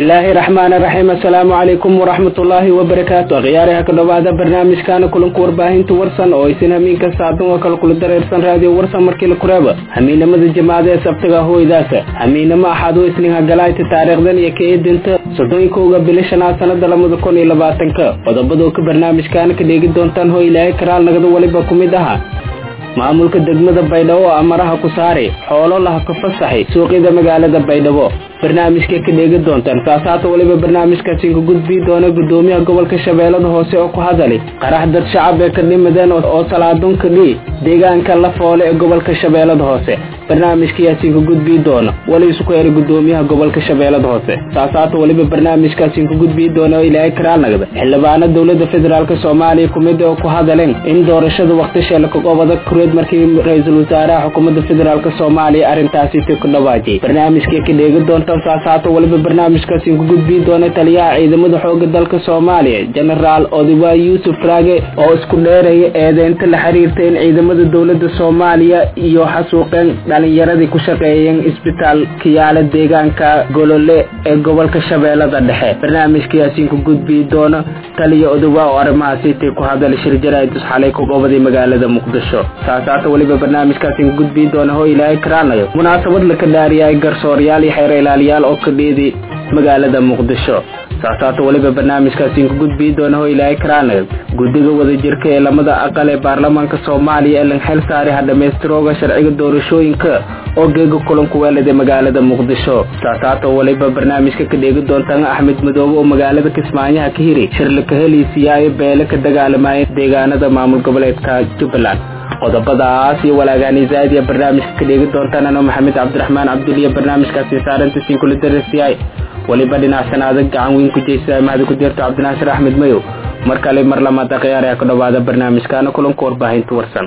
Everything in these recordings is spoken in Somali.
bismillaahi raxmaani raxiim assalaamu calaykum waraxmatullaahi wabarakaatu akhyaariha ka dhowaada barnaamijkaana kulanka warbaahinta warsan oo aysan hamiin kasta adan oo kale kula dareersan raadiyo warsan markii la kureeba hamiinamada jamaacada ee sabtiga hooydaasa hamiinamo axaad oo isniin hagalaayta taariikhdan iyo ka eedinta soddonyinkowga bili shanaad sanada labada kun iyo labaatanka qodobadoo ka barnaamijkaana ka dheegi doontaan hoo ilaahay karaal nagada weliba ku mid aha maamulka degmada baydhabo oo amaraha ku saari xoolo laha ka fasaxay suuqyada magaalada baydhabo barnaamijka ka dheegi doontaan saasaata weliba barnaamijkaasi ka gudbii doona gudoomiyaha gobolka shabeellada hoose oo ku hadalay qarax dad shacab ee ka dhimadeen oo salaadun ka dhii deegaanka la foole ee gobolka shabeellada hoose barnaamijkayaasi ka gudbii doona weli isku eray gudoomiyaha gobolka shabeellada hoose saasaata weliba barnaamijkaasi ka gudbii doona oo ilaahay karaal nagda xildhibaano dowlada federaalk soomaaliya kumid oo ku hadaleen in doorashada waqti sheela kagobada kureed markii ra-iisul wasaaraha xukuumadda federaalk soomaaliya arrintaasi ti ku dhawaajiyay barnaamijka ka dheegi doonta saasaata weliba barnaamijkaasi ku gudbii doona taliyaha ciidamada xooga dalka soomaaliya jenaraal odiwaa yuusuf raage oo isku dheeraya eedeynta la xiriirta in ciidamada dowlada soomaaliya iyo xasuuqeen dhalinyaradii ku shaqeeyeen isbitaal kiyaala deegaanka golole ee gobolka shabeellada dhexe barnaamijkaasi ku gudbii doona taliya odiwaa oo arrimahaasi ti ku hadal shir jaraa'idus xalay ku gobaday magaalada muqdisho saasaata weliba barnaamijkaasi ku gudbii doona hoo ilaahay karaanayo munaasabad laka dhaariyay garsooryaal iyo xeer ilaaliyaal oo ka dheedi magaalada muqdisho saasaata weliba barnaamijkaasi ku gudbii doona hoo ilaahay karaanayo guddiga wadajirka ee lamada aqal ee baarlamaanka soomaaliya ee lan xil saari ha dhammaystirooga sharciga doorashooyinka oo geega kulanku weelada magaalada muqdisho saasaata weliba barnaamijka ka dheegi doontaan axmed madoobe oo magaalada kismaayaha ka hiri shirla ka heliisiyaayo beele ka dagaalamaya deegaanada maamul goboleedka jubbaland qodobadaas iyo walaagaani zaad iyo barnaamijka ka dheegi doontaan ano maxamed cabdiraxmaan cabduliya barnaamijkaasi saaranta siin kula darasiyahay weliba dhinacsan adag gacan weyn ku jeysa mahadi ku jirto cabdinaasir axmed mayow mar kale mar lamaad akhyaar ee ka dhowaada barnaamijkaana kulanka warbaahinta warsan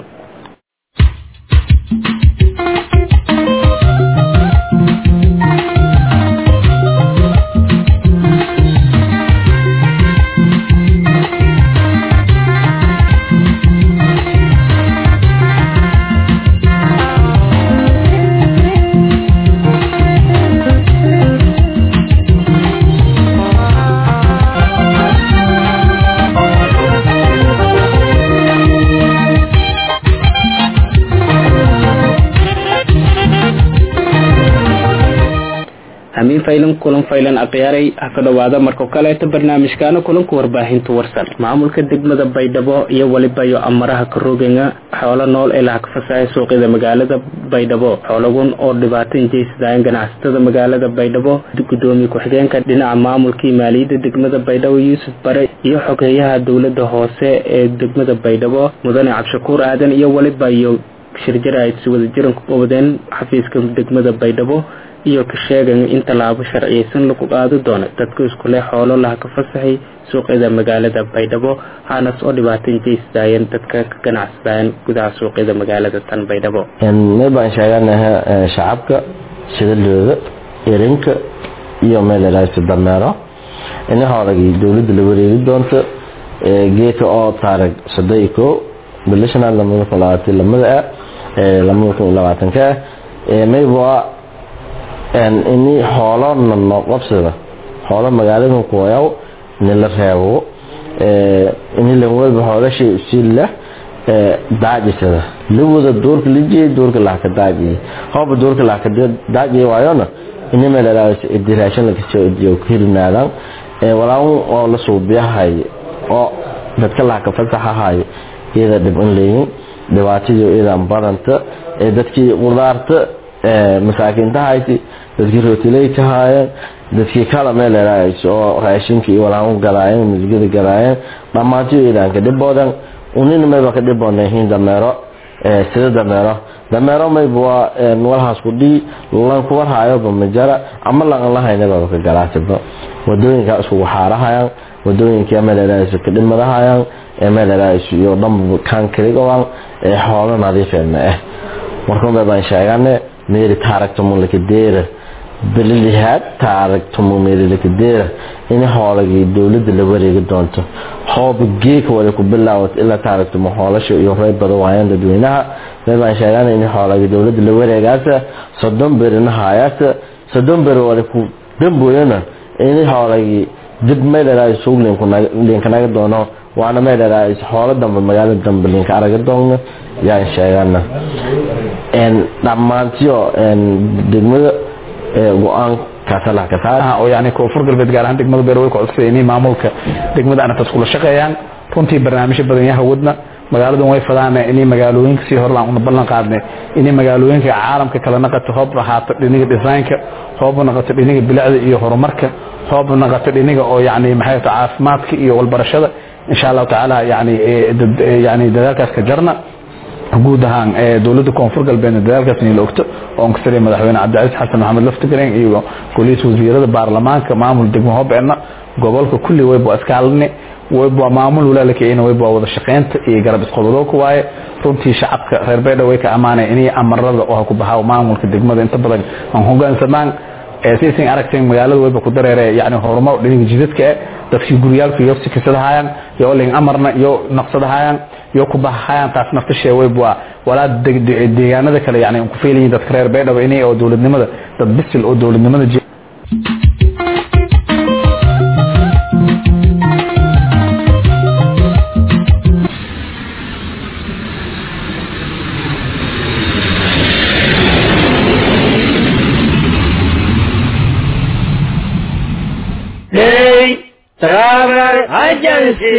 hamiin faylan kulan faylan akhiyaaray ha ka dhowaada markao kaleeto barnaamijkaana kulanka warbaahinta warsan maamulka degmada baydhabo iyo weliba iyo amaraha karoogenga xoolo nool ee laha ka fasahay suuqyada magaalada baydhabo xoolagun oo dhibaato injeysadaayan ganacsatada magaalada baydhabo gudoomiye ku-xigeenka dhinaca maamulkii maaliyadda degmada baydhabo yuusuf bare iyo xogeeyaha dowlada hoose ee degmada baydhabo mudane cabshakuur aadan iyo weliba iyo shirjaraid si wadajiran ku qabadeen xafiiska degmada baydhabo iyo ka sheegan in tallaabo sharciyeysan lagu qaadi doono dadka iskule xoolo laha ka fasaxay suuqyada magaalada baydhabo haanas oo dhibaato injeysadaayan dadka ka ganacsadaayan gudaha suuqyada magaalada tan baydhabo meel baan sheeganaha shacabka shidalooda erinka iyo meel ilaasa dameero ina hoolagii dowladda la wareegi doonto geedka oo taarag soddon iyo kow bilo shanaad lamada kun labaatan lamada ah lamada kun labaatanka ah mayba ini xoolo nano qabsada xoolo magaalada kuwayaw ini la reebo ini lanwalba xoolasha sila daajisada lawada doorka lajiye doorka lahka daajiye hooba doorka lahka daajiye waayona ini meel diraashan lakasoo hirinaadaan walaaun oo la suubiyahay oo dadka lahka fasaxahayo iyada dhib in leeyin dhibaatadii iyadan badanta dadkii qudaarta masaakiinta hayti dadkii rootiley ka haayeen dadkii kala meel oo raashinka iyo walaamu galaayeen musgada galaayeen dhammaantiyo iidaanka dhiboodan unina mayba ka dhiboonayihiin dameero sida dameero dameero mayba waa walhaas ku dhii lanku warhaayoba majara ama laqan lahaynababa ka galaasaba wadooyinka iskugu xaarahayaan wadooyinka meel ka dhimadahayaan meel iyo dhanba kankrigoan xoolo nadiifeedna ah markuunbay baan sheegane meeri taaragtamulakadeera belilihaad taaragtamu meerilakadeera in xoolagii dowladda la wareegi doonto hooba geeka wale ku bilaawat ilaa taaragtamo xoolasha iyo rey badan waayaan dadweynaha meel baan sheegana in xoolagii dowladda la wareegaasa soddon berina haayaasa soddon beri wale ku dambooyana ini hoolagii dib meeleraay suug linkanaga doono waana meeleraay hoolo dambe magaalo dambe linka araga doono yaan sheegana dhammaantiyo degmada go-aan oo yani koonfur galbeed gaar ahaan degmada beer way ku codsaday inay maamulka degmada anatas kula shaqeeyaan runtii barnaamijyo badan yaha wadna magaaladan way fadaan inay magaalooyinka sii hore aan ballan qaadnay inay magaalooyinka caalamka kala naqato hoob ahaato dhiniga designka hoob naqato dhiniga bilicda iyo horumarka hoob naqato dhiniga oo yani maxay tahay caafimaadka iyo walbarashada insha Allah taala yani yani dadaalkaas ka jarna guud ahaan dowladda koonfur galbeed dadaalkaas in la ogto oo ka sareeyay madaxweyne Cabdicasiis Xasan Maxamed Laftigreen iyo goliis wasiirada baarlamaanka maamul degmo hobeena gobolka kulli way buu iskaalne way buu maamul walaalka in way buu wada shaqeynta iyo garab isqobado ku waaye runtii shacabka reer beedha way ka amaanay inay amarada oo ku baxaa maamulka degmada inta badan aan hoggaansamaan ee siisin aragteen magaalada wayba ku dareere yani horumar dhinaca jidadka dadkii guryaalka iyo sikisadahaayaan iyo olin amarna iyo naqsadahayaan iyo ku bahayaan taas naftasheeda way bua walaa deegaanada kale yani ku feelayiin dadka reer beedhaba inay oo dowladnimada dad bisil oo dowladnimada Travel Agency.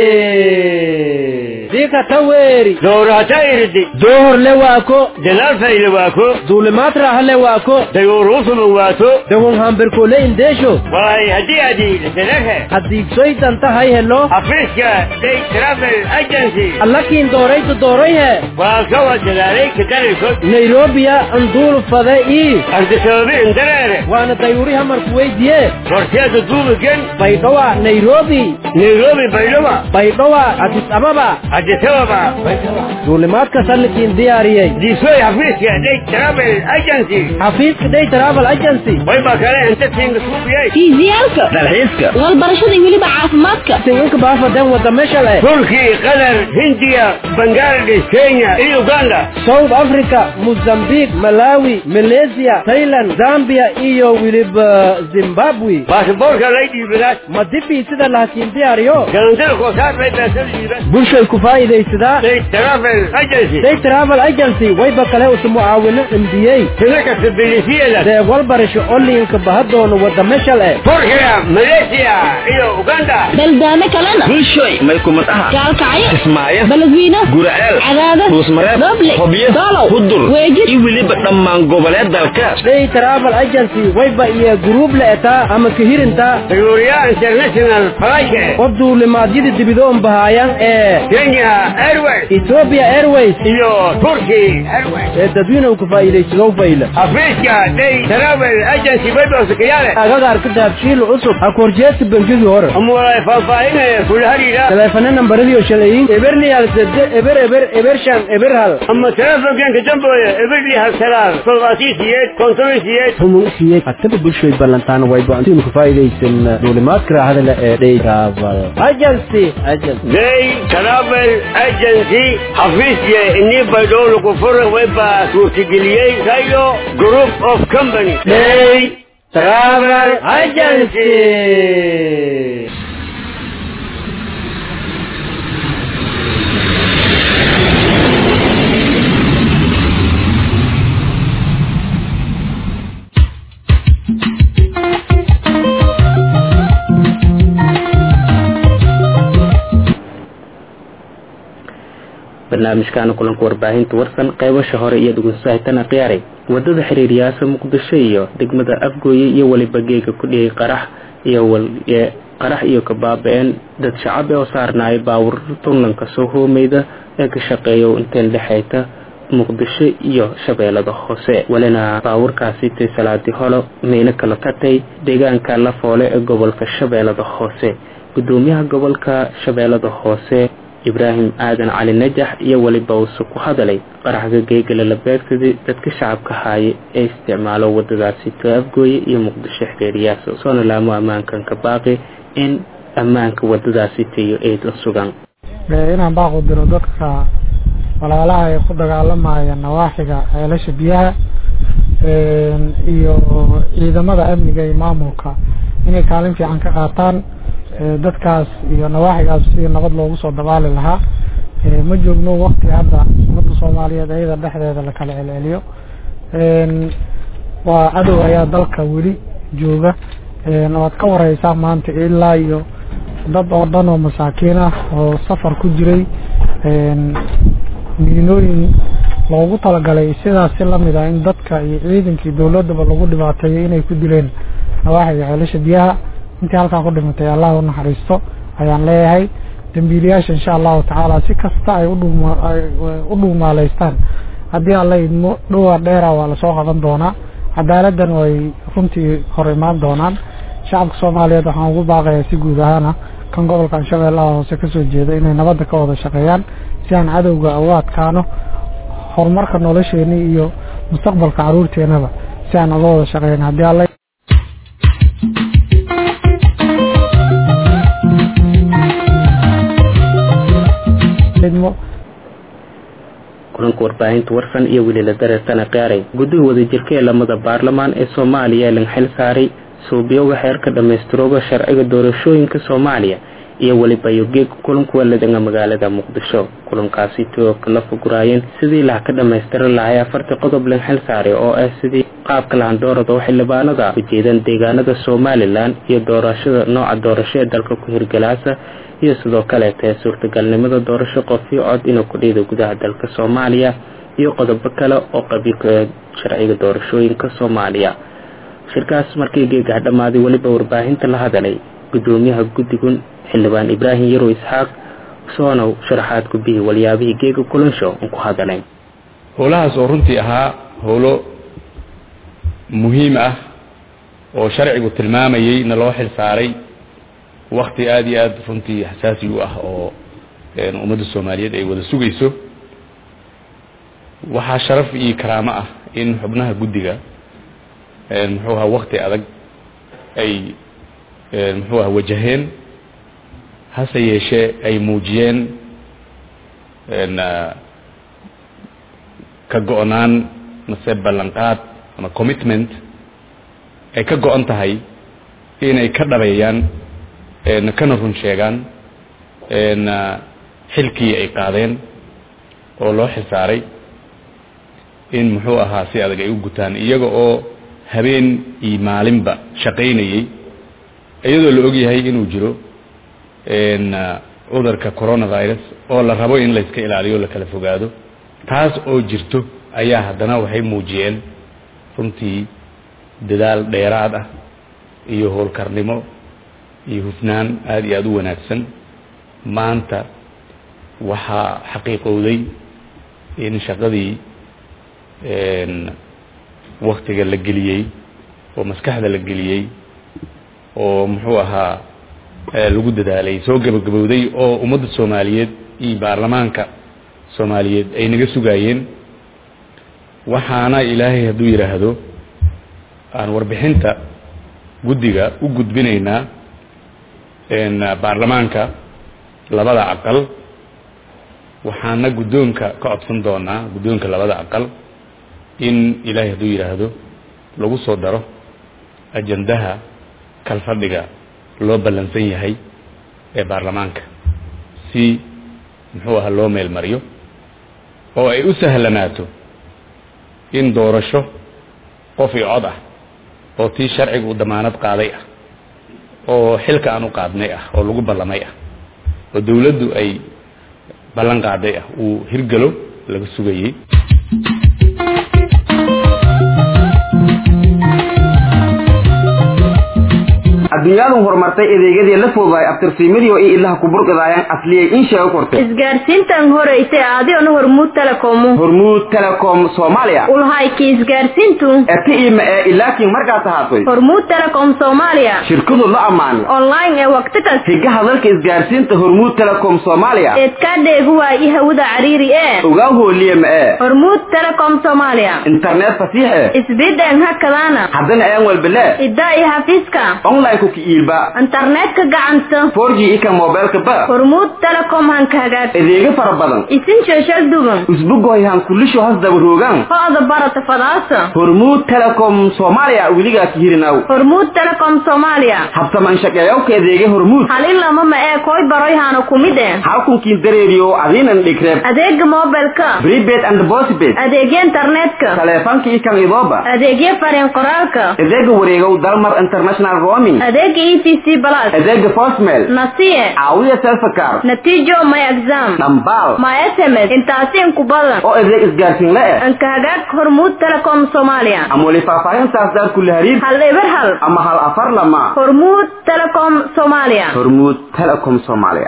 Dika taweri. Doorata irdi. Door le waako. Dalaal fayle waako. Duulimaad raaha le waako. Dayuuruusuma waato. Dawon hambirkoole indeesho. Waay haddii adii dalahe. Haddiigsoytan tahay helo. Afriska Day Travel Agency. Allakiin dooraytu doorayhe. Waa kawa dalaalay ka daraykood. Nairobiya anduul fade ii. Ardisababi indareere. Waana dayuuri hamarku weydiye. Horteeda duubigan. Baydhowa Nairobi. Nairobi Baydhaba. Baydhowa Addis Ababa. Addis Ababa. Duulimaadka sallikiin diyaariyey. Diisoy Afriska Day Travel Agency. Xafiiska Day Travel Agency. Way baa kale inta siinga suubiyay. fiisiyaalka Dalxiiska. walbarashada iyo weliba caafimaadka Singanka baafadan wada meesha leh. Turki, Qatar, Hindiya, Bangladesh, Kenya iyo Uganda. South Africa, Mozambique, Malawi, Malaysia, Thailand, Zambia iyo weliba Zimbabwe. Baasaboorka lay dhiibadaas. Ma dibii sida laakiin diyaariyo. Galantada koosaar bay baasal dhiiban. Bulshay ku faa'iidaysadaa. Day Travel Agency. Day Travel Agency wayba kale usu mucaawino MBA. Sida kasta bilisiyada. Dee walbarasho onlinka bahadoono wada meesha leh. Turkiga, Malaysia iyo Uganda. baldaamo kalena bulshoy may kumad aha gaalkacyo kismaayo baladwiino guraceel cadaada ruusmareeb doble hobyo doolow hudur weejid iyo weliba dhammaan goboleed dalka Day Travel Agency wayba iyo group leetaa ama kahirintaa Tayuuriya International Flight. qof duulimaadyada dibidoon bahaayaan ee Kenya Airways Ethiopia Airways iyo Turkey Airways. ee dadweynuhu ku faa'iidaysadoo fayla. Afriska Day Travel Agency bay boosakiyaale. agagaarka dahabshiil cusub ha korjeesta bangigii hore Amuulay faahfaahinaya kula hariira. taleefana nambaradii oo shalayin eberliyal sede eber eber eber shan eber hal Ama telefonkanka dambooya eberli halsalaal. Toddobaatiisiyeed, kontonisiyeed. humsiye hataba bulshoy ballantaan wayba intiinu ku faa'iidaysan duulimaadka raahada leh ee day travel agency agency Day Travel Agency xafiisya inii baydhoo lagu fura waybaa suurtageliyey kayo Group of Company. Day Travel Agency. barnaamijkaana kulanka warbaahinta warsan qaybasha hore iyo dhugunsahaytana khiyaaray wadada xiriiryaasha muqdisho iyo degmada afgooye iyo weliba geega ku dhiyay qarax iyo qarax iyo kabaaba-een dad shacab ee oo saarnaaya baawur tunlanka soo hoomeyda ee ka shaqeeya inteen dhexeyta muqdisho iyo shabeellada hoose welina baawurkaasi tay salaadii holo meylo kala katay deegaanka lafoole ee gobolka shabeellada hoose gudoomiyaha gobolka shabeellada hoose ibraahim aadan cali najax iyo weliba uuse ku hadalay qaraxga geegala la beegsaday dadka shacabka haaye ee isticmaalo wadadaasi to afgooye iyo muqdisho xiriiriyaas soona laamo ammaankan ka baaqi in ammaanka wadadaasi tayo eed la sugan inaan baaq u diro dadka walaalaha ay ku dagaalamaya nawaaxiga ceelasha biyaha iyo ciidamada amniga iyo maamulka inay kaalin fiican ka qaataan dadkaas iyo nawaaxigaas sidii nabad loogu soo dabaali lahaa ma joogno wakti hadda ummadda soomaaliyeed ayada dhexdeeda la kala celceliyo waa cadow ayaa dalka weli jooga waad ka wareysaa maanta ilaa iyo dad oo dhan oo masaakiin ah oo safar ku jiray miinooyin loogu talagalay sidaas si lamid ah in dadka iyo ciidankii dowladaba lagu dhibaateeyo inay ku dileen nawaaxiga ceelasha biyaha intii halkaa ku dhimatay allah u naxariisto ayaan leeyahay dambiilayaasha insha allahu tacaala si kasta ay u dhuumaaleystaan haddii alla idmo dhowaa dheera waa lasoo qaban doonaa cadaaladdan way runtii hor imaan doonaan shacabka soomaaliyeed waxaan ugu baaqayaa si guud ahaana kan gobolkan shabeellaha hoose kasoo jeeda inay nabadda ka wada shaqeeyaan si aan cadowga uga adkaano horumarka nolosheeni iyo mustaqbalka caruurteenaba si aan uga wada shaqeyn haddii alla kulanka warbaahinta warsan iyo weli la dareertana qaaray guddiga wadajirka ee lamada baarlamaan ee soomaaliya lan xil saaray suubyowga xeerka dhammaystirooga sharciga doorashooyinka soomaaliya iyo weliba yogeeg kulanku waladanga magaalada muqdisho kulankaasi too kala foguraayeen sidii laha ka dhammaystiri lahay afartii qodob lan xil saaray oo ah sidii qaabka lahandoorada xildhibaanada ujeedan deegaanada somalilan iyo doorashada nooca doorasho ee dalka ku hirgalaasa iyo sidoo kaleeta suurtagalnimada doorasho qofio cod inuu ku dhiida gudaha dalka soomaaliya iyo qodobo kale oo qabiilka sharciga doorashooyinka soomaaliya shirkaas markii geegaha dhammaaday weliba warbaahinta la hadalay gudoomiyaha guddigun xildhibaan ibraahim yarow isxaaq soonow sharaxaad gudbihii walyaabihii geega kulansho un ku hadaleen howlahaas oo runtii ahaa howlo muhiim ah oo sharcigu tilmaamayey na loo xil saaray wakti aada iyo aada runtii xasaasi u ah oo ummadda soomaaliyeed ay wada sugayso waxaa sharaf iyo karaamo ah in xubnaha guddiga muxuu ahaa wakti adag ay muxuu aha wajaheen hase yeeshee ay muujiyeen ka go-naan mase ballanqaad ama commitment ay ka go-an tahay inay ka dhabeeyaan kana run sheegaan xilkii ay qaadeen oo loo xilsaaray in muxuu ahaa si adag ay u gutaan iyaga oo habeen iyo maalinba shaqaynayey iyadoo la og yahay inuu jiro cudurka coronavirus oo la rabo in layska ilaaliyo la kala fogaado taas oo jirto ayaa haddana waxay muujiyeen runtii dadaal dheeraad ah iyo howlkarnimo iyo hufnaan aada iyo aada u wanaagsan maanta waxaa xaqiiqowday in shaqadii waktiga la geliyey oo maskaxda la geliyey oo muxuu ahaa lagu dadaalay soo gabagabowday oo ummadda soomaaliyeed iyo baarlamaanka soomaaliyeed ay naga sugaayeen waxaana ilaahay hadduu yidhaahdo aan warbixinta guddiga u gudbinaynaa baarlamaanka labada aqal waxaana guddoonka ka codsan doonaa guddoonka labada aqal in ilaahay hadduu yidhaahdo lagu soo daro ajandaha kalfadhiga loo ballansan yahay ee baarlamaanka si muxuu aha loo meel mariyo oo ay u sahlanaato in doorasho qof iyo cod ah oo tii sharciga uu damaanad qaaday ah oo xilka aan u qaadnay ah oo lagu ballamay ah oo dawladdu ay ballan qaaday ah uu hirgalo laga sugayey adduunyadu horumartay adeegyadii la fududaay abtirsiimadii oo i ilaha ku burqidaayaan asliyay in sheego kortay isgaarsiintan horeysay aadiona hormuud telecomu hormuud telecom soomaaliya ulhayki isgaarsiintu eti ima ee ilaakiin markaas ahaatay hormuud telecom soomaaliya shirkadu la ammaanay online ee waqti kas higaha dalka isgaarsiinta hormuud telecom soomaaliya eedkaa dheegu waayi hawada cariiri ee ogaa hooliye ma ee hormuud telecom soomaaliya internet fasiix ee isbideen hakadaana haddana aan walbele idaa iyo xafiiska online ku ka iilba internetka gacanta 4g ika mobilka ba hormuud telecom hanka hagaag adeega fara badan isin sheeshal dugan usbugoy han kulisho has daba roogan ho'da barata fadaasa hormuud telecom soomaaliya weligaa ka hirinaw hormuud telecom soomaaliya habsaman shaqeeyawka adeega hormuud hal in lama ma ee koy baroy hana kumid eh halkunkii dareeriyo adiinan dhigreeb adeega mobilka prepaid and postpaid adeegya internetka taleefanka ikan idooba adeegya fariin qoraalka adeega wareegow dalmar international roaming adeega e t c plus adeega postmail nasiye caawiya selfakar natiijo my exam dhambaal my sms intaasi inku badan oo adeeg isgaarsiin la eh anka hagaag hormuud telecom soomaaliya ama weli faahfaahintaas daar kula hariib hal eber hal ama hal afar lama hormuud telecom soomaaliya hormuud telecom soomaaliya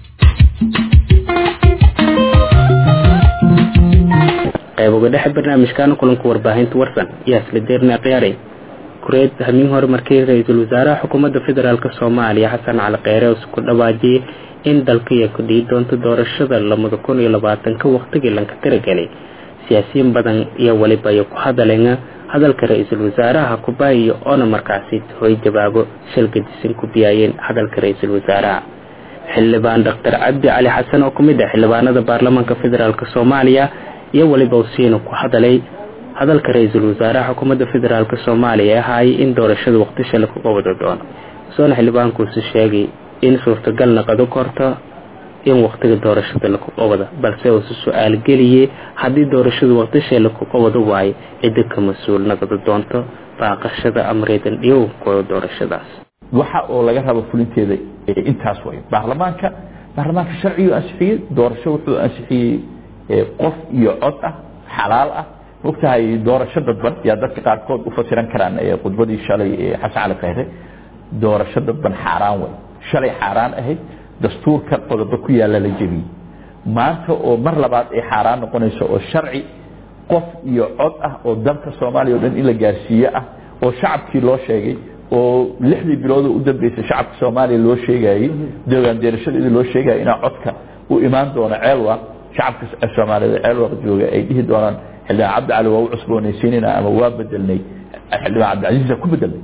qayb uga dhexe barnaamijkaana kulanka warbaahinta warsan iyo isla deerna khiyaaray kureed hamiin hore markii ra-iisul wasaaraha xukuumadda federaalk soomaaliya xasan cali kheyre uu ku dhawaajiyey in dalkaiyo ku dhihi doonto doorashada lamada kun iyo labaatanka waqtigii lanka tiragelay siyaasiyiin badan iyo weliba ay ku hadaleen hadalka ra-iisul wasaaraha kubaayo oona markaasi hoy jawaabo shalgadisan ku biyaayeen hadalka ra-iisul wasaaraha xildhibaan doctor cabdi cali xasan oo kumid ah xildhibaanada baarlamaanka federaalk soomaaliya iyo weliba usiina ku hadalay hadalka ra-iisul wasaaraha xukuumadda federaalk soomaaliya ee ahaayay in doorashada waqtisha lakuga wada doono soona xildhibaankuusi sheegay in suurtagal naqado korto in waqtiga doorashada lakuga wada balse uusa su-aal geliyey haddii doorashada waqtisha lakuga wada waayo cidda ka mas-uul naqdo doonto baaqashada amreedan dhiyow kuwa doorashadaas waxa oo laga rabo fulinteeda intaas way baarlamaanka baarlamaanka sharcigu ansixiyey doorasho wuxuu ansixiyey qof iyo cod ah xalaal ah mogtahay doorasho dadban yaa dadka qaarkood u fasiran karaan khudbadii shalay xasan cali khayre doorasho dadban xaaraan way shalay xaaraan ahayd dastuurka qodobo ku yaalla la jebiyey maanta oo mar labaad ay xaaraan noqonayso oo sharci qof iyo cod ah oo dalka soomaaliya o dhan in la gaarsiiye ah oo shacabkii loo sheegay oo lixdii bilood u dambeysay shacabka soomaaliya loo sheegayey dogaan deerashadeedii loo sheegaya inaa codka u imaan doono ceelwa shacabka soomaaliyeed ceelwa jooga ay dhihi doonaan xildhibaan cabdi cali waa u cusboonaysiinayna ama waa bedelnay xildhibaan cabdicasiisa ku bedelnay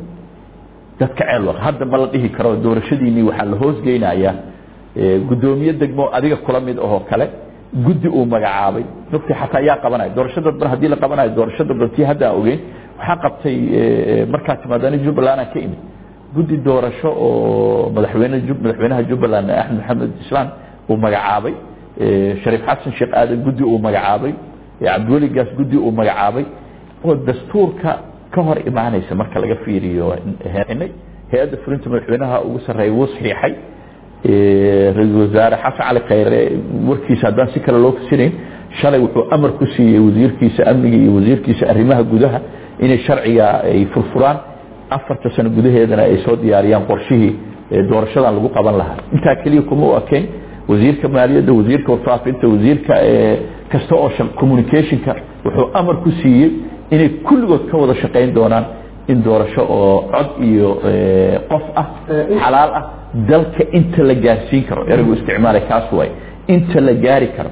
dadka ceelwa hadda ma la dhihi karo doorashadiinii waxaa la hoosgeynayaa gudoomiye degmo adiga kula mid ahoo kale guddi uu magacaabay nugti xataa yaa qabanaya doorasho dadban haddii la qabanayo doorasho dadban tii hadda aan ogeyn waxaa qabtay markaa timaadani jubbaland aan ka imid guddi doorasho oo madaxweyne madaxweynaha jubbaland axmed maxamed islaan uu magacaabay shariif xasan sheekh aadan guddi uu magacaabay cabdiweligaas guddi uu magacaabay oo dastuurka ka hor imaanaysa marka laga fiiriyo hay-adda fulinta madaxweynaha ugu sarreeya wuu saxiixay ra-iisul wasaare xasan cali khayre warkiisa haddaan si kale loo fasirayn shalay wuxuu amar ku siiyey wasiirkiisa amniga iyo wasiirkiisa arrimaha gudaha inay sharciga ay furfuraan afarta sano gudaheedana ay soo diyaariyaan qorshihii doorashadan lagu qaban lahaa intaa keliya kuma u ekayn wasiirka maaliyadda wasiirka warfaafinta wasiirka kasta oo communicationka wuxuu amar ku siiyey inay kulligood ka wada shaqayn doonaan in doorasho oo cod iyo qof ah xalaal ah dalka inta la gaarsiin karo eraygu isticmaalay kaas waay inta la gaari karo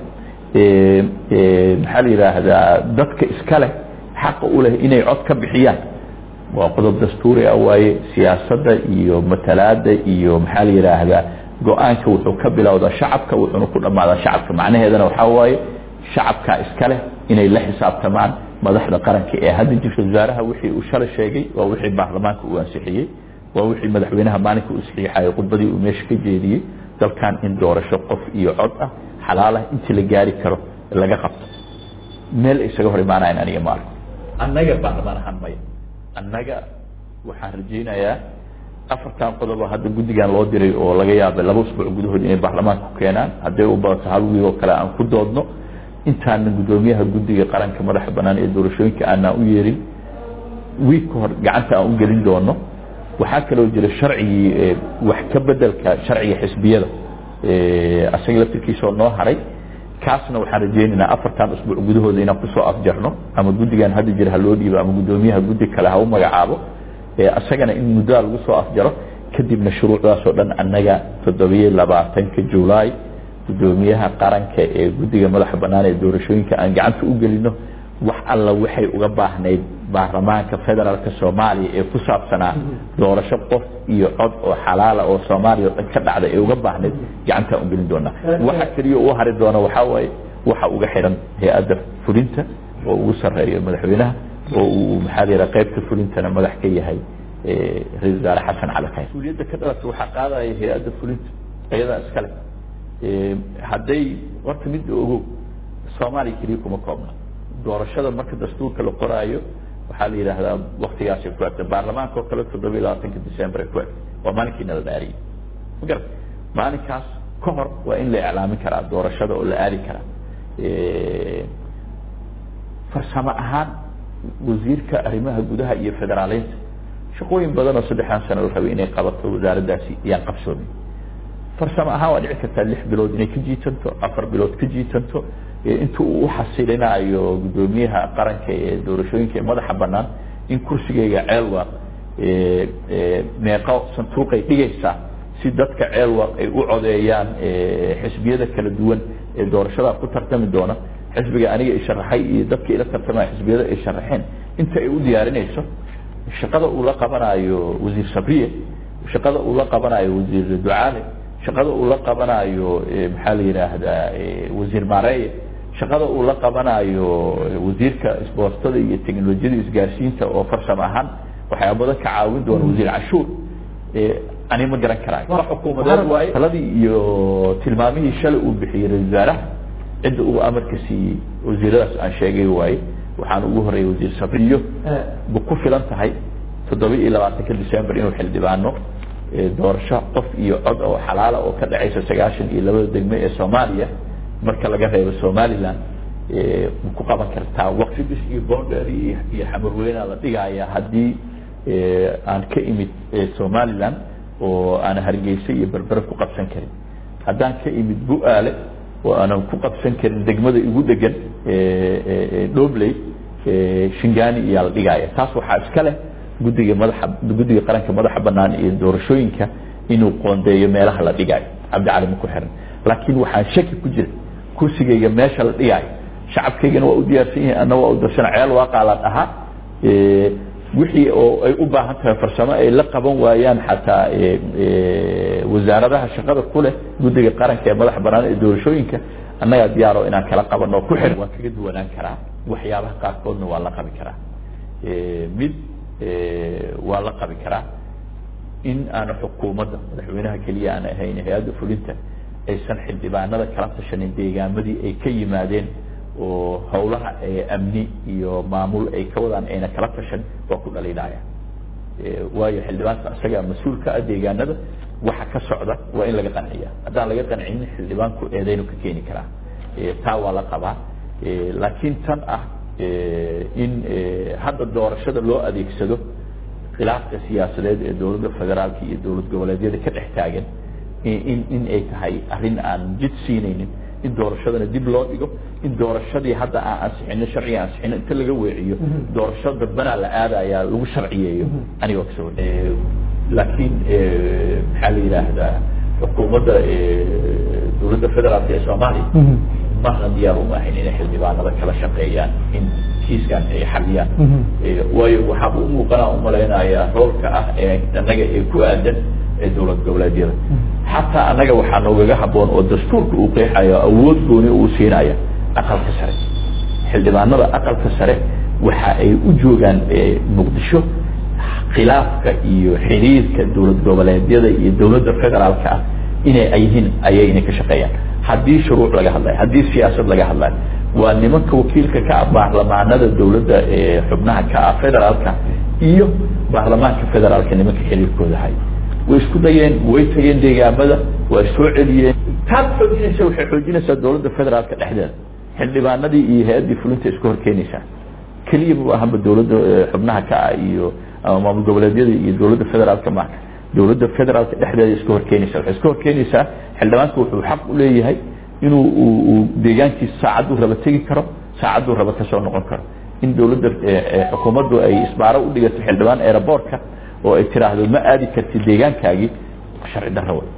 maxaa la yidhaahdaa dadka iska leh xaqa u leh inay cod ka bixiyaan waa qodob dastuuri ah waaye siyaasadda iyo matalaada iyo maxaa la yidhaahdaa go-aanka wuxuu ka bilowdaa shacabka wuxuuna ku dhammaadaa shacabka macnaheedana waxaa waaye shacabkaa iska leh inay la xisaabtamaan madaxda qaranka ee hadda jirta wasaaraha wixii uu shalay sheegay waa wixii baarlamaanka uu ansixiyey waa wixii madaxweynaha maalinka uu saxiixayay khudbadii uu meesha ka jeediyey dalkan in doorasho qof iyo cod ah xalaal ah intii la gaari karo laga qabto meel isaga hor imaanayan aniga ma arko annaga baarlamaan ahaan maya annaga waxaan rajaynayaa afartan qodob oo hadda guddigan loo diray oo laga yaabay laba usbuuc gudahood inay baarlamaanka ku keenaan hadday u badato hal wiil oo kale aan ku doodno intaana guddoomiyaha guddiga qaranka madaxa banaan ee doorashooyinka aanaan u yeerin wiig ka hor gacanta aan u gelin doono waxaa kaloo jira sharcigii wax ka bedelka sharciga xisbiyada asaga laftirkiisoo noo haray kaasna waxaan rajaynaynaa afartan usbuuc gudahooda inaan kusoo afjarno ama guddigan hadda jira ha loo dhiibo ama guddoomiyaha guddi kale ha u magacaabo isagana in muddaa lagu soo afjaro kadibna shuruucdaasoo dhan annaga toddobiyo labaatanka julaay guddoomiyaha qaranka ee guddiga madaxa banaan ee doorashooyinka aan gacanta u gelino wax alla waxay uga baahnayd baarlamaanka federaalka soomaaliya ee ku saabsanaa doorasho qof iyo cod oo xalaala oo soomaaliya oo dhan ka dhacda ee uga baahnayd gacantaan u gelin doonaa waxa keliya u hari doona waxaa waaye waxa uga xiran hay-adda fulinta oo ugu sarreeyo madaxweynaha oo uu maxaa la yidhaha qaybta fulintana madax ka yahay ra-isul wasaare xasan cali khayr mas-uuliyadda ka dhalata waxaa qaadaya hay-adda fulinta iyadaa iskale hadday horta midda ogow soomaaliya keliya kuma koobna doorashada marka dastuurka la qoraayo waxaa la yidhaahdaa waktigaasay ku egta baarlamaanka oo kale toddoba iyo labaatanka december ay ku egta waa maalinkiina la dhaariyay ma garat maalinkaas ka hor waa in la iclaamin karaa doorashada oo la aadi karaa farsamo ahaan wasiirka arrimaha gudaha iyo federaaleynta shaqooyin badan oo saddexdan sano la rabay inay qabato wasaaraddaasi ayaan qabsoomin farsamo ahaan waa dhici kartaa lix bilood inay ka jiitanto afar bilood ka jiitanto inta uu uxasilinayo guddoomiyaha qaranka ee doorashooyinka ee madaxa banaan in kursigayga ceelwaaq meeqo santuuqay dhigaysaa si dadka ceelwaaq ay u codeeyaan xisbiyada kala duwan ee doorashada ku tartami doona xisbiga aniga i sharaxay iyo dadka ila tartamaya xisbiyada ay sharaxeen inta ay u diyaarinayso shaqada uu la qabanayo wasiir sabriye shaqada uu la qabanayo wasiir ducaale shaqada uu la qabanayo maxaa la yidhaahdaa wasiir maareeye shaqada uu la qabanayo wasiirka isboortada iyo teknolojiyada isgaarsiinta oo farsamo ahaan waxyaa badan ka caawin doona wasiir cashuur ani ma garan karaayo wax xukuumadeed waaye taladii iyo tilmaamihii shalay uu bixiyey ra-isul wasaaraha cidda uu amarka siiyey wasiiradaas aan sheegay waaye waxaan ugu horreeyay wasiir sabriyo bu ku filan tahay toddoba iyo labaatanka december inuu xildhibaano doorasho qof iyo cod oo xalaala oo ka dhacaysa sagaashan iyo labada degme ee soomaaliya marka laga reebo somaliland ma ku qaban kartaa waqti bis iyo bonder iyo iyo xamarweynaa la dhigaya haddii aan ka imid somaliland oo aan hargeysa iyo berbere ku qabsan karin haddaan ka imid bu-aale oo aanan ku qabsan karin degmada igu degan dhobley shingani iyaa la dhigaya taas waxaa iska leh guddiga madaxa guddiga qaranka madaxa banaan iyo doorashooyinka inuu qoondeeyo meelaha la dhigaayo cabdicali ma ku xiran laakiin waxaan shaki ku jira kursigayga meesha la dhigaayo shacabkaygana waa u diyaarsan yahay anna waa u darsana ceel waaqaa la dhahaa wixii oo ay u baahan tahay farsamo ay la qaban waayaan xataa wasaaradaha shaqada ku leh guddiga qaranka ee madaxa banaan ee doorashooyinka annagaa diyaaro inaan kala qabano ku xiran waan kaga duwanaan karaa waxyaabaha qaarkoodna waa la qabi karaa mid waa la qabi karaa in aanu xukuumadda madaxweynaha keliya aan ahayn hay-adda fulinta aysan xildhibaanada kala tashanin deegaamadii ay ka yimaadeen oo howlaha amni iyo maamul ay ka wadaan ayna kala tashan waa ku dhaliilaya waayo xildhibaanka isagaa mas-uul ka ah deegaanada waxa ka socda waa in laga qanciya haddaan laga qancinin xildhibaanku eedaynu ka keeni karaa taa waa la qabaa laakiin tan ah in hadda doorashada loo adeegsado khilaafka siyaasadeed ee dowladda federaalka iyo dowlad goboleedyada ka dhex taagan in in ay tahay arrin aan jid siinaynin in doorashadana dib loo dhigo in doorashadii hadda aan ansixino sharciga ansixino inta laga weeciyo doorasho dadbanaa la aadayaa lagu sharciyeeyo anigoo kasoo laakiin maxaa la yidhaahdaa xukuumadda dowladda federaalka ee soomaaliya mahna diyaar uma ahayn inay xildhibaanada kala shaqeeyaan in kiiskan ay xaliyaan waayo waxaaba u muuqanaa umalaynayaa roolka ah ee annaga ee ku aadan ee dowlad goboleedyada xataa annaga waxaa noogaga haboon oo dastuurka uu qeexayo awood gooni uu siinaya aqalka sare xildhibaanada aqalka sare waxa ay u joogaan muqdisho khilaafka iyo xiriirka dowlad goboleedyada iyo dowladda federaalka ah inay yihiin ayayna ka shaqeeyaan haddii shuruuc laga hadlayo haddii siyaasad laga hadlayo waa nimanka wakiilka ka ah baarlamaanada dowladda ee xubnaha ka ah federaalka iyo baarlamaanka federaalka nimanka xiriirkooda hay way isku dayeen way tageen deegaamada waa soo celiyeen taad xoojinaysa waxay xoojinaysaa dowladda federaalka dhexdeeda xildhibaanadii iyo hay-addii fulinta isku horkeenaysaa keliya ma ahanba dowladda xubnaha ka ah iyo ama maamul goboleedyada iyo dowladda federaalka ma dowladda federaalka dhexdeeda iska horkeenaysa waxay iska horkeenaysaa xildhibaanka wuxuu xaq u leeyahay inuu uu deegaankiisa saacadduu raba tegi karo saacadduu raba ka soo noqon karo in dowladda xukuumaddu ay isbaaro u dhigato xildhibaan aeroboortka oo ay tiraahdo ma aadi kartid deegaankaagii sharci darro wey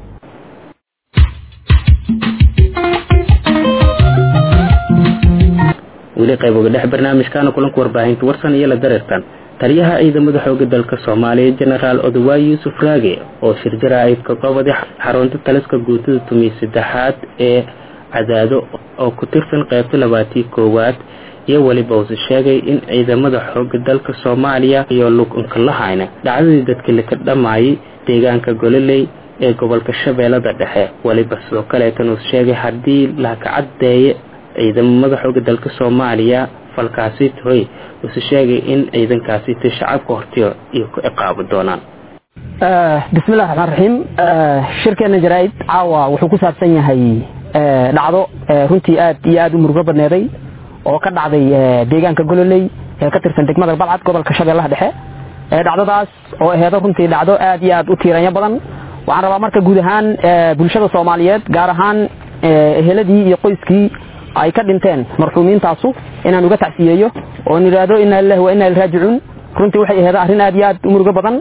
weli qayb uga dhex barnaamijkaana kulanka warbaahinta warsan iyo la dareertan taliyaha ciidamada xooga dalka soomaaliya jenaraal odawaay yuusuf raage oo shirjara aydka goobada xarunta taliska guutada tumiy saddexaad ee cadaado oo ku tirsan qaybta labaatii koowaad iyo weliba uuse sheegay in ciidamada xooga dalka soomaaliya iyo lugunka lahayna dhacdadii dadkii laka dhammaayay deegaanka gololey ee gobolka shabeellada dhexe weliba sidoo kaleetan uuse sheegay haddii laka caddeeye ciidamada xooga dalka soomaaliya falkaasi toy uuse sheegay in ciidankaasi ti shacabka hortiyo iyo ku ciqaabi doonaan bismillahi raxmaan raxiim shirkeena jaraa'id caawa wuxuu ku saabsan yahay dhacdo runtii aad iyo aad u murugo badneeday oo ka dhacday deegaanka gololey ee ka tirsan degmada balcad gobolka shabeellaha dhexe dhacdadaas oo aheedo runtii dhacdo aad iyo aad u tiiranyo badan waxaan rabaa marka guud ahaan bulshada soomaaliyeed gaar ahaan eheladii iyo qoyskii ay ka dhinteen marxuumiintaasu inaan uga tacsiyeeyo oo n idhaahdo inaa lilahi wa inaa liraajicuun runtii waxay aheedo arrin aad iyo aad u murugo badan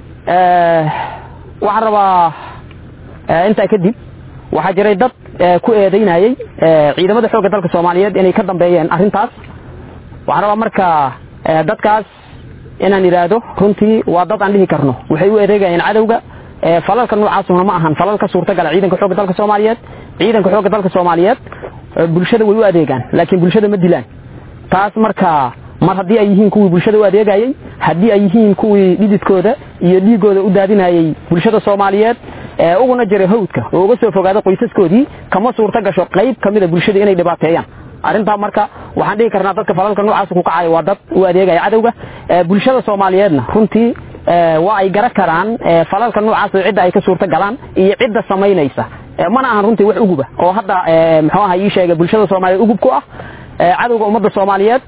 waxaan rabaa intaa kadib waxaa jiray dad ku eedaynayey ciidamada xoogga dalka soomaaliyeed inay ka dambeeyeen arrintaas waxaan rabaa marka dadkaas inaan idhaahdo runtii waa dad aan dhihi karno waxay u eedeegayeen cadowga falalka noocaasuna ma ahan falal ka suurtagala ciidanka xoogga dalka soomaaliyeed ciidanka xoogga dalka soomaaliyeed bulshada way u adeegaan laakiin bulshada ma dilaan taas marka mar haddii ay yihiin kuwii bulshada u adeegayey haddii ay yihiin kuwii dhididkooda iyo dhiigooda u daadinayey bulshada soomaaliyeed uguna jiray hawdka oo uga soo fogaada qoysaskoodii kama suurta gasho qayb kamida bulshada inay dhibaateeyaan arrintaa marka waxaan dhihi karnaa dadka falalka noocaas ku kacaya waa dad u adeegaya cadowga bulshada soomaaliyeedna runtii waa ay gara karaan falalka noocaas oo cidda ay ka suurta galaan iyo cidda samaynaysa mana ahan runtii wax uguba oo hadda muxuu aha ii sheegay bulshada soomaaliyeed ugub ku ah cadowga ummadda soomaaliyeed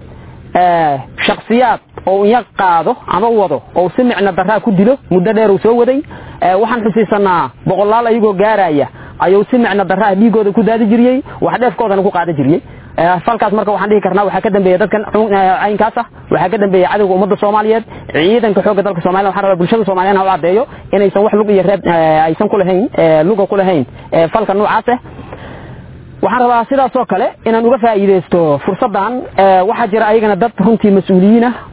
shaksiyaad oo unya qaado ama wado oo si micno daraa ku dilo muddo dheer uu soo waday waxaan xusiisanaa boqolaal ayagoo gaaraya ayuu si micno daraa dhiigooda ku daadi jiriyey wax dheefkoodana ku qaada jiriyey falkaas marka waxaan dhihi karnaa waxaa ka dambeeya dadkan caynkaas ah waxaa ka dambeeya cadowga ummadda soomaaliyeed ciidanka xoogga dalka soomaliya waxaan rabaa bulshada soomaliyeed ha u caddeeyo inaysan wax lug iyo reeb aysan ku lahayn luga ku lahayn falka noocaas ah waxaan rabaa sidaasoo kale inaan uga faa'iidaysto fursaddan waxaa jira ayagana dad runtii mas-uuliyiin ah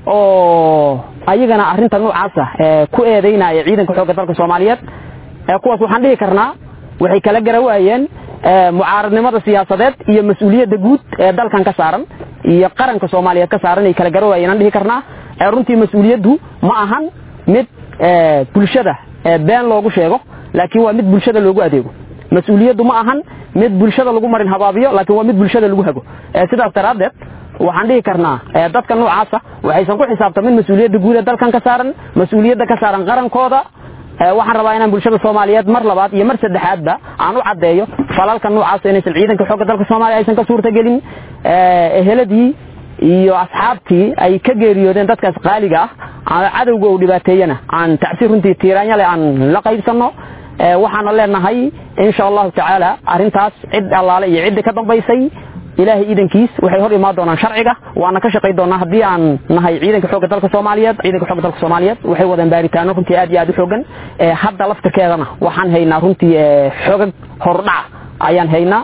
oo ayagana arrinta noocaasa ku eedaynaya ciidanka xoogga dalka soomaaliyeed kuwaas waxaan dhihi karnaa waxay kala gara waayeen mucaaradnimada siyaasadeed iyo mas-uuliyadda guud ee dalkan ka saaran iyo qaranka soomaaliyeed ka saaran ay kala gara waayeen aan dhihi karnaa runtii mas-uuliyaddu ma ahan mid bulshada been loogu sheego laakiin waa mid bulshada loogu adeego mas-uuliyaddu ma ahan mid bulshada lagu marin habaabiyo laakiin waa mid bulshada lagu hago sidaas daraaddeed waxaan dhihi karnaa dadka noocaasa waxaysan ku xisaabtamin mas-uuliyadda guud ee dalkan ka saaran mas-uuliyadda ka saaran qarankooda waxaan rabaa inaan bulshada soomaaliyeed mar labaad iyo mar saddexaadba aan u caddeeyo falalka noocaas inaysan ciidanka xoogga dalka soomaaliya aysan ka suurtagelin eheladii iyo asxaabtii ay ka geeriyoodeen dadkaas qaaliga ah cadowga uu dhibaateeyana aan tacsiir runtii tiiraanyale aan la qaybsanno waxaana leenahay insha allahu tacaala arrintaas cid allaale iyo cidda ka dambaysay ilaahay iidankiis waxay hor imaan doonaan sharciga waana ka shaqay doonaa haddii aan nahay ciidanka xoogga dalka soomaaliyeed ciidanka xoogga dalka soomaaliyeed waxay wadaan baaritaano runtii aad iyo aad u xoogan hadda laftirkeedana waxaan haynaa runtii xoogag hordhaca ayaan haynaa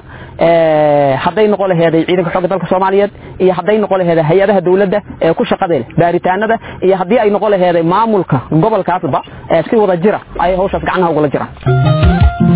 hadday noqo laheeday ciidanka xoogga dalka soomaaliyeed iyo hadday noqo laheeday hay-adaha dawladda ee ku shaqada leh baaritaanada iyo haddii ay noqo laheeday maamulka gobolkaasba si wada jira ayay hawshaas gacnaha ugula jiraan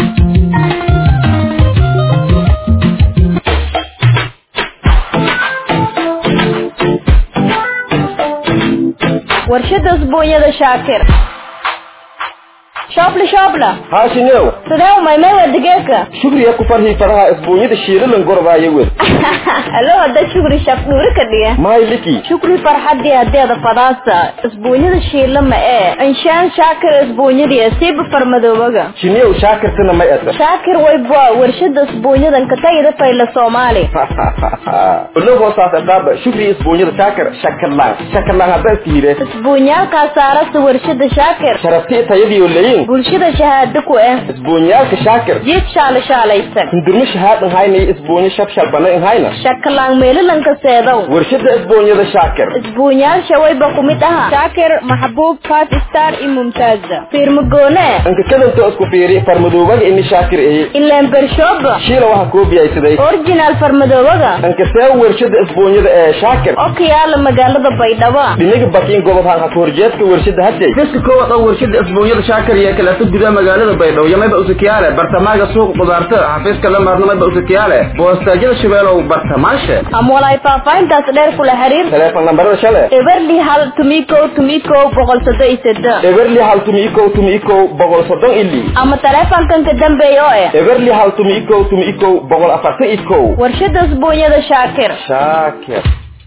warshada usbuunyada shaakir shoobla shoobla haashinow sidee umaymay waa digeedka shugriya ku farhii faraha isbuunyada shiilalan gorbaayo wed alo hadda shukri shaf dhuuri ka dhiga mahay liki shukri farxadii hadeeda fadaasa isbuunyada shiila ma ee inshaan shaakir isbuunyadii siiba farmadoobaga shiniyow shaakirtana may asa shaakir wayba warshada isbuunyadan ka tagida fayla soomaali ulo hoosaas aqaaba shukri isbuunyada shaakir shakarlaan shakarlaan hadda iska hire isbuunyaalkaa saarasa warshada shaakir sharafti tayadiyo leyin shaqeeyin bulshada shahaado ku ah isbuunyaalka shaakir jiif shaala shaalaysan hindurmo shahaadan hayna isbuunyo shabshal banayn hayna shakalaan meelilanka seedow warshada isbuunyada shaakir isbuunyaasha wayba ku mid aha shaakir maxbuub five star iyo mumtaaza fiirmagoone anka kadanta isku fiiri farmadoobaga ini shaakir eye ileen bershooba shiila waxa koobiyaysaday originaal farmadoobaga anka see warshada isbuunyada ee shaakir oo ka yaala magaalada baydhabo dhinaga bakiin gobob hanka horjeedka warshada hadday dadka koowaad oo warshada isbuunyada shaakir iyo kaleeto gudaha magaalada baydhabo yamayba usakiyaale bartamaaga suuqa qudaarta xafiiska la maarnamayba usakiyaale boostaajyada shabeelow bartamaashe ama walaay faahfaahintaas dheer kula xiriir teleefon nambarada shale eberli hal tumikow tumikow boqol soddon iyo seddex eberli hal tumi ikow tumi ikow boqol soddon ili ama taleefankan ka dambeeya oo eh eberli hal tumi ikow tumi ikow boqol afartan ikow warshada isbuunyada shaakir shaakir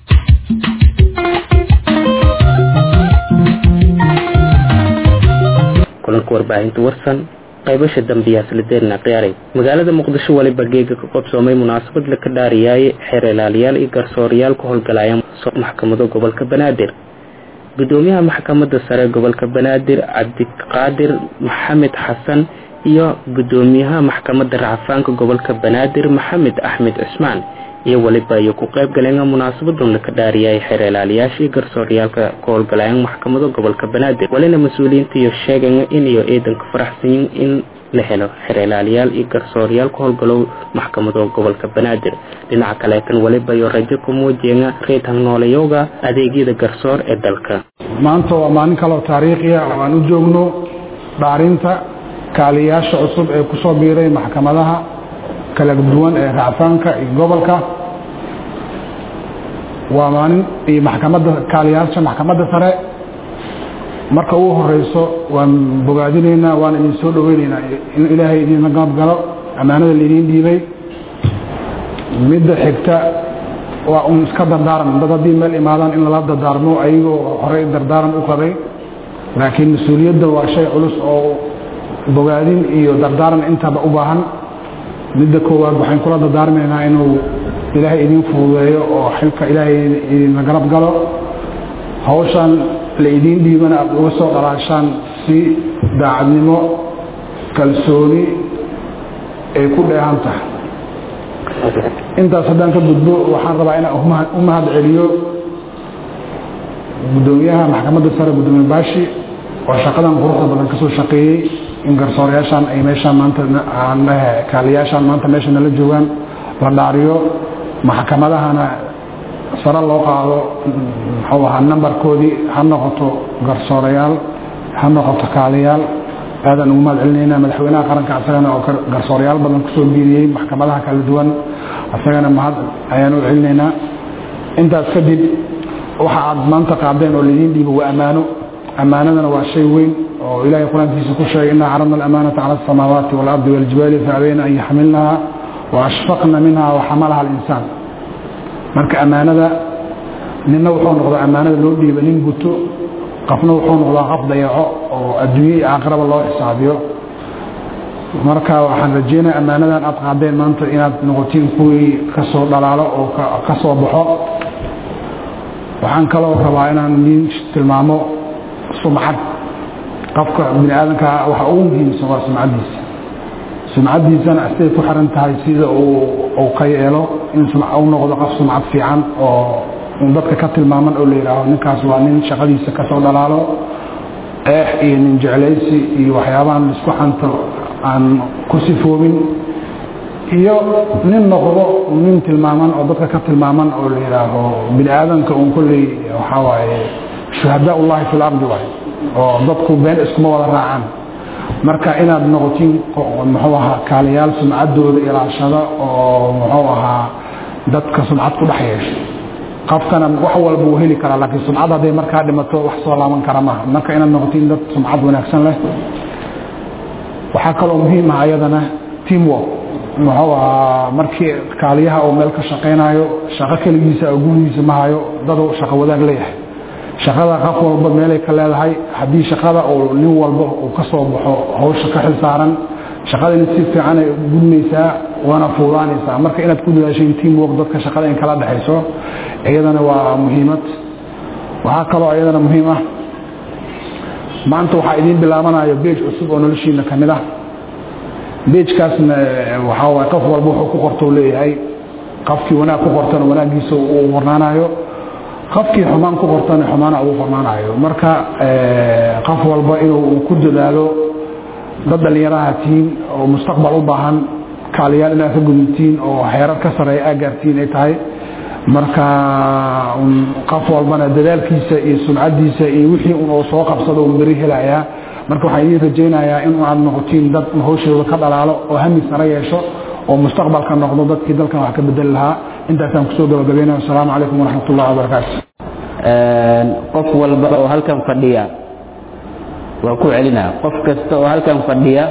kulanka warbaahinta warsan qaybasha dambiyaas la deerna qiyaaray magaalada muqdisho waliba geega ka qabsoomay munaasabad la ka dhaariyaaye xeer ilaaliyaal iyo garsoorayaal ku howlgalaya maxkamado gobolka banaadir gudoomiyaha maxkamadda sare gobolka banaadir cabdiqaadir maxamed xasan iyo gudoomiyaha maxkamadda racfaanka gobolka banaadir maxamed axmed cismaan iyo waliba iyo ku qayb galeen munaasabadan laka dhaariyay xeer ilaaliyaasha iyo garsooryaalka ku howlgalayaan maxkamado gobolka banaadir walina mas-uuliyiinta iyo sheegan in iyo ciidanka faraxsanyin in la helo xeer ilaaliyaal iyo garsooryaal ku howlgalow maxkamado gobolka banaadir dhinaca kaleetan waliba iyo rajo ku muujiya reetan noolayowga adeegyada garsoor ee dalka maanta waa maalin kaleo taariikhiya oo aan u joogno dhaarinta kaaliyaasha cusub ee ku soo biiray maxkamadaha kala duwan ee racfaanka iyo gobolka waa maalin iyo maxkamadda kaaliyaasha maxkamadda sare marka ugu horeyso waan bogaadinaynaa waan idin soo dhoweynaynaa in ilaahay idinla gaabgalo ammaanada laidin dhiibay midda xigta waa un iska dardaaran dad haddii meel imaadaan in lala dardaarmo ayagoo horey dardaaran u qabay laakiin mas-uuliyadda waa shay culus oo bogaadin iyo dardaaran intaba u baahan midda koowaad waxaan kula dardaarmaynaa inuu ilaahay idin fududeeyo oo xilka ilaahay idinla garab galo hawshan la idiin dhiibana aad uga soo dhalaashaan si daacadnimo kalsooni ay ku dheehan tahay intaas haddaan ka gudbo waxaan rabaa inaan u mahad celiyo gudoomiyaha maxkamadda sare gudoomiye baashi oo shaqadan quruxda badan kasoo shaqeeyey in garsoorayaashaan ay meeshaan maanta kaaliyaashaan maanta meesha nala joogaan la dhaariyo maxkamadahana sare loo qaado muxuu ahaa nambarkoodii ha noqoto garsoorayaal ha noqoto kaaliyaal aadaan ugu mahad celinayna madaxweynaha qaranka asagana oo garsoorayaal badan kusoo biiriyey maxkamadaha kala duwan asagana mahad ayaan u celinaynaa intaas kadib waxa aad maanta qaadeen oo laidiin dhiibo waa ammaano ammaanadana waa shay weyn oo ilaahay qur-aankiisa ku sheegay inaa caradna alamaanata cala asamaawaati waalardi waljibaali faabayna an yaxmilnaha wa ashfaqna minha waxamalaha alinsaan marka ammaanada ninna wuxuu noqdaa ammaanada loo dhiiba nin guto qofna wuxuu noqdaa qof dayaco oo adduunye iyo aakhiraba loo xisaabiyo marka waxaan rajeynaya ammaanadan aad qaadeen maanta inaad noqotiin kuwii kasoo dhalaalo oo ka soo baxo waxaan kaloo rabaa inaan idiin tilmaamo sumcad qofka bini aadamka waxa ugu muhiimsan waa sumcaddiisa sumcaddiisana siday ku xiran tahay sida uu ka yeelo in u noqdo qof sumcad fiican oo dadka ka tilmaaman oo la yidhaaho ninkaas waa nin shaqadiisa kasoo dhalaalo eex iyo nin jeclaysi iyo waxyaabahan isku xanto aan ku sifoobin iyo nin noqdo nin tilmaaman oo dadka ka tilmaaman oo la yidhaaho bini aadamka un kolley waxaa waaye shuhadaa ullahi fi lardi waay oo dadku been iskuma wada raacaan marka inaad noqotiin muxuu ahaa kaaliyaal sumcaddooda ilaashada oo muxuu ahaa dadka sumcad ku dhex yeesha qofkana wax walba uu heli karaa laakiin sumcad hadday markaa dhimato wax soo laaban kara maaha marka inaad noqotiin dad sumcad wanaagsan leh waxaa kaloo muhiim ah ayadana teamwork muxuu ahaa markii kaaliyaha oo meel ka shaqaynayo shaqo keligiisa oo gurigiisa ma hayo dadu shaqo wadaag leeyahay shaqada qof walba meelay ka leedahay haddii shaqada uu nin walba uu ka soo baxo hawsha ka xil saaran shaqadani si fiican ay gudmaysaa waana fuudaanaysaa marka inaad ku dadaashain teamwork dadka shaqada in kala dhexayso iyadana waa muhiimad waxaa kaloo iyadana muhiim ah maanta waxaa idiin bilaabanayo beej cusub oo noloshiina ka mid ah beejkaasna waxaa waay qof walba wuxuu ku qortou leeyahay qofkii wanaag ku qortana wanaaggiisa uu qornaanayo qofkii xumaan ku qortana xumaana uu qornaanayo marka qof walba inuu ku dadaalo dad dhallinyaraha tihiin oo mustaqbal u baahan kaaliyaal inaad ka gudubtiin oo xeerar ka sareeya aa gaartiin ay tahay marka qof walbana dadaalkiisa iyo sumcadiisa iyo wixii un oo soo qabsado un beri helayaa marka waxaan idiin rajaynayaa in aad noqotiin dad hawshooda ka dhalaalo oo hami sare yeesho oo mustaqbalka noqdo dadkii dalkan wax ka bedeli lahaa intaasaan kusoo gabagabeynaya asalaamu calaykum waraxmat ullahi wabarakaatu qof walba oo halkan fadhiya waa ku celinaa qof kasta oo halkan fadhiya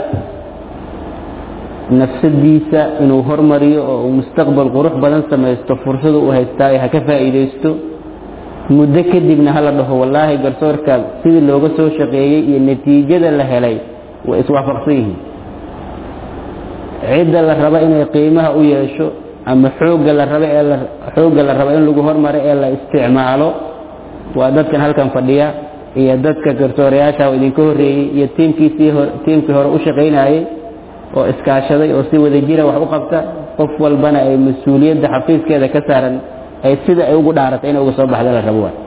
nafsadiisa inuu hormariyo oo uu mustaqbal qurux badan samaysto fursadu u haystaa ha ka faa'iidaysto muddo kadibna hala dhaho wallaahi garsoorka sidii looga soo shaqeeyey iyo natiijada la helay way iswaafaqsan yihiin cidda la raba inay qiimaha u yeesho ama xoogga la raba ee la xoogga la raba in lagu hormaro ee la isticmaalo waa dadkan halkan fadhiya iyo dadka garsoorayaasha oo idinka horreeyey iyo tiimkiisii hor tiimkii hore u shaqaynayay oo iskaashaday oo si wada jira wax u qabta qof walbana ay mas-uuliyadda xafiiskeeda ka saaran ay sida ay ugu dhaaratay inay uga soo baxda la rabo waay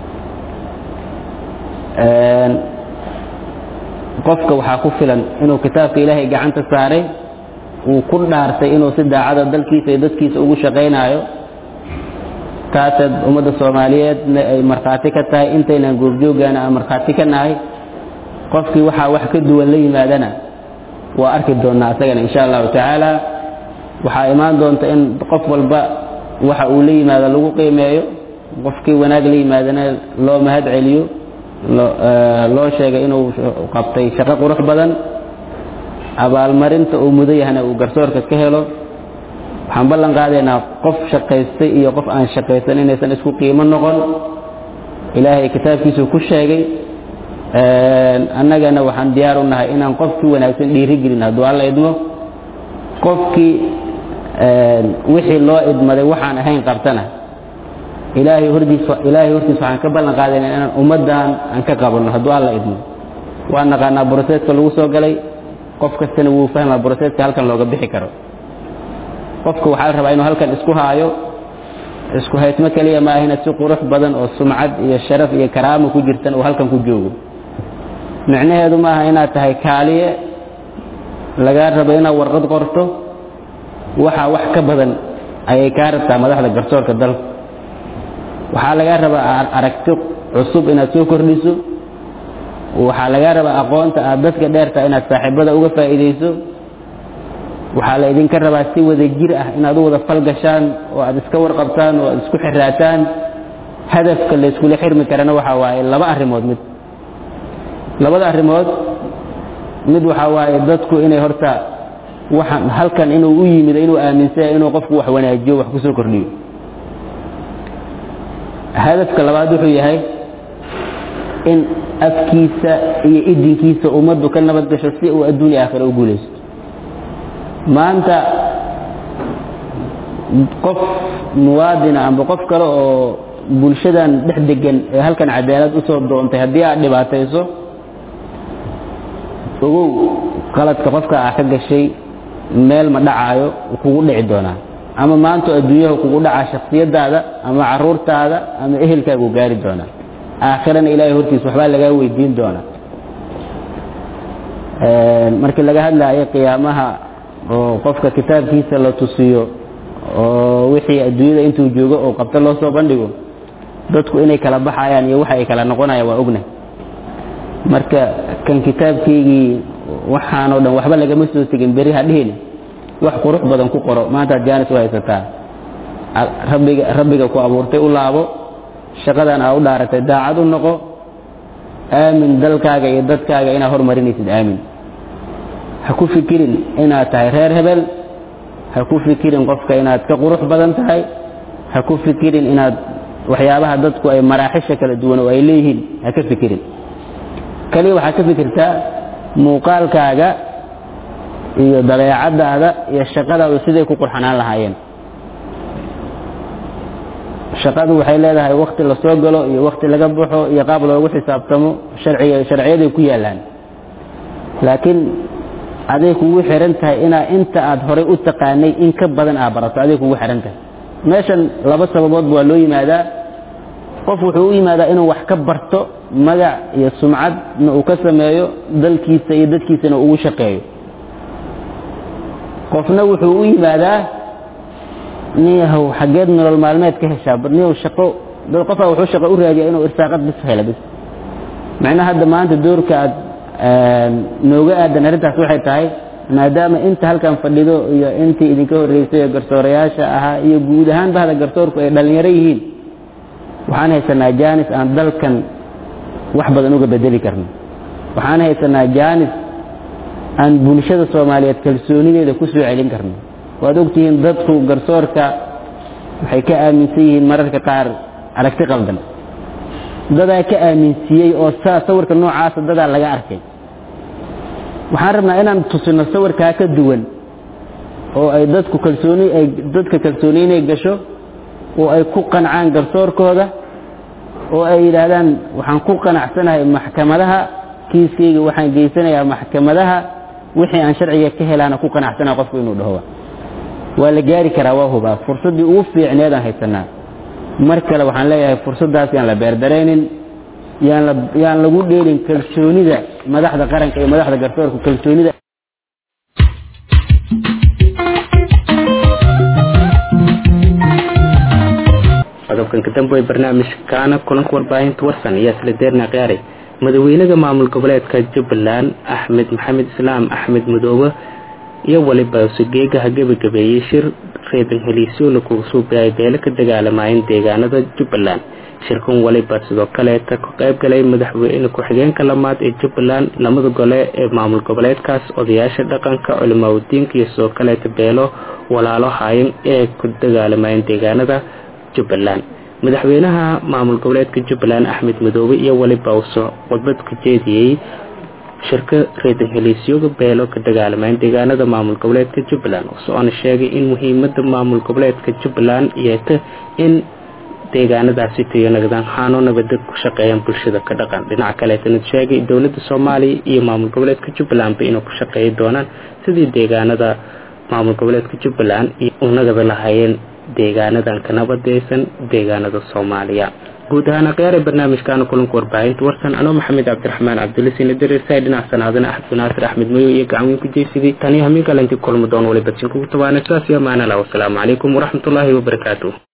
qofka waxaa ku filan inuu kitaabka ilaahay gacanta saaray uu ku dhaartay inuu si daacada dalkiisa iyo dadkiisa ugu shaqaynaayo taaseed ummadda soomaaliyeedna ay markhaati ka tahay intaynan goobjooggaana aan markhaati ka nahay qofkii waxaa wax ka duwan la yimaadana waa arki doonnaa asagana insha allahu tacaala waxaa imaan doonta in qof walba waxa uu la yimaado lagu qiimeeyo qofkii wanaag la yimaadana loo mahad celiyo loo sheegay inuu qabtay shaqo qurux badan abaalmarinta uu mudan yahana uu garsoorka ka helo waxaan ballan qaadaynaa qof shaqaystay iyo qof aan shaqaysan inaysan isku qiimo noqon ilaahay kitaabkiisu ku sheegay annagana waxaan diyaar u nahay inaan qofkii wanaagsan dhiiri gelin hadduu alla idmo qofkii wixii loo idmaday waxaan ahayn qabtana ilaahay hortiis ilaahay hortiis waxaan ka ballan qaadaynaa inaan ummaddan aan ka qabanno hadduu alla idmo waa naqaanaa broseska lagu soo galay qof kastana wuu fahmaa broseska halkan looga bixi karo qofka waxaa la rabaa inuu halkan isku haayo isku haysmo keliya maahina si qurux badan oo sumcad iyo sharaf iyo karaamo ku jirtan uu halkan ku joogo micnaheedu maaha inaad tahay kaaliye lagaa rabo inaad warqad qorto waxaa wax ka badan ayay kaa rabtaa madaxda garsoorka dalka waxaa lagaa rabaa aragti cusub inaad soo kordhiso waxaa lagaa rabaa aqoonta aad dadka dheertaa inaad saaxiibada uga faa'iidayso waxaa la idinka rabaa si wada jir ah inaad u wada falgashaan oo aad iska warqabtaan oo aad isku xiraataan hadafka la iskula xirmi karana waxaa waaye laba arrimood mid labada arrimood mid waxaa waaye dadku inay horta waxaan halkan inuu u yimid inuu aaminsanya inuu qofku wax wanaajiyo wax ku soo kordhiyo hadafka labaad wuxuu yahay in afkiisa iyo idinkiisa ummaddu ka nabad gasho si uu adduun iyo aakhira u guulaysto maanta qof muwaadina amba qof kale oo bulshadan dhex degan ee halkan cadaalad usoo doontay haddii aad dhibaatayso ogow qaladka qofka aa ka gashay meel ma dhacaayo kugu dhici doonaa ama maanta adduunyaha kugu dhacaa shaksiyadaada ama caruurtaada ama ehelkaagu gaari doonaa aakhirana ilaahay hortiis waxbaa lagaa weydiin doonaa markii laga hadlaayo qiyaamaha oo qofka kitaabkiisa la tusiyo oo wixii adduunyada intuu joogo oo qabto loo soo bandhigo dadku inay kala baxayaan iyo waxa ay kala noqonayaan waa ogna marka kan kitaabkaygii waxaanoo dhan waxba lagama soo tegin beri ha dhihin wax qurux badan ku qoro maantaad jaanis u haysataa rabbiga rabbiga ku abuurtay u laabo shaqadan aa u dhaaratay daacad u noqo aamin dalkaaga iyo dadkaaga inaad hormarinaysid aamin ha ku fikirin inaad tahay reer hebel ha ku fikirin qofka inaad ka qurux badan tahay ha ku fikirin inaad waxyaabaha dadku ay maraaxisha kala duwan oo ay leeyihiin ha ka fikirin kaliya waxaad ka fikirtaa muuqaalkaaga iyo dabeecadaada iyo shaqadaadu siday ku qurxanaan lahaayeen shaqadu waxay leedahay wakti lasoo galo iyo wakti laga baxo iyo qaab loogu xisaabtamo sharciga sharciyaday ku yaalaan laakiin aday kugu xiran tahay inaa inta aad horay u taqaanay in ka badan aad barato aday kugu xiran tahay meeshan laba sababoodba waa loo yimaadaa qof wuxuu u yimaadaa inuu wax ka barto magac iyo sumcadna uu ka sameeyo dalkiisa iyo dadkiisana ugu shaqeeyo qofna wuxuu u yimaadaa niyahow xaggeed nolol maalmeed ka heshaa niyahow shaqo dad qofaa wuxuu shaqo u raadiyaa inuu irsaaqad bis helo bis macnaha hadda maanta doorka aad nooga aadan arrintaas waxay tahay maadaama inta halkan fadhido iyo intii idinka horreysay ee garsoorayaasha ahaa iyo guud ahaan bahda garsoorku ay dhallinyaro yihiin waxaan haysanaa jaanis aan dalkan wax badan uga bedeli karno waxaan haysanaa jaanis aan bulshada soomaaliyeed kalsoonideeda ku soo celin karno waad ogtihiin dadku garsoorka waxay ka aaminsan yihiin mararka qaar aragti qaldan dadaa ka aaminsiiyey oo saa sawirka noocaasa dadaa laga arkay waxaan rabnaa inaan tusino sawirkaa ka duwan oo ay dadku kalsooni ay dadka kalsooni inay gasho oo ay ku qancaan garsoorkooda oo ay yidhaahdaan waxaan ku qanacsanahay maxkamadaha kiiskayga waxaan geysanayaa maxkamadaha wixii aan sharciga ka helaana ku qanacsanaha qofku inuu dhaho waa la gaari karaa waa hubaa fursaddii ugu fiicneedaan haysanaa mar kale waxaan leeyahay fursaddaas yaan la beerdaraynin yaan la yaan lagu dheelin kalsoonida madaxda qaranka iyo madaxda garsoorka kalsoonida qodobkan ka dambe ee barnaamijkaana kulanka warbaahinta warsan ayaa isla deerna qiyaaray madaxweynaha maamul goboleedka jubbaland axmed maxamed islaam axmed madoobe iyo waliba sugeegaha gebagabeeyey shir reedan heliisyoona kuga suubayay beelo ka dagaalamayeen deegaanada jubbaland shirkan waliba sidoo kaleeta ka qayb galay madaxweyne ku-xigeenka lamaad ee jubbaland lamada gole ee maamul goboleedkaas odayaasha dhaqanka culimaadudiinka iyo sidoo kaleeta beelo walaalo haayan ee ku dagaalamayeen deegaanada jubbaland madaxweynaha maamul goboleedka jubbaland axmed madoobe iyo waliba uso khudbad ka jeediyey shirka reedan heliisyoga beelo ka dagaalamayn deegaanada maamul goboleedka jubbaland soona sheegay in muhiimada maamul goboleedka jubbaland yeeta in deegaanadaasi tayo nagdaan haano nabada ku shaqeeyaan bulshada ka dhaqan dhinaca kaleetana sheegay dowlada soomaaliya iyo maamul goboleedka jubbalandba inay ku shaqeeyi doonaan sidii deegaanada maamul goboleedka jubbaland u nagada lahaayeen deegaanadan ka nabadeysan deegaanada soomaaliya guud ahaan akhyaare barnaamijkaana kulanka warbaahinta warsan anoo maxamed cabdiraxmaan cabdulisina dareersaay dhinac sanaadana axmed naasir axmed mayo iyo gacanweyn ku jeysidii taniyo hamiin kalanti kulma doon waliba sinkugu tabaana saas iyo amaanala wasalaamu calaykum waraxmatullaahi wabarakaatu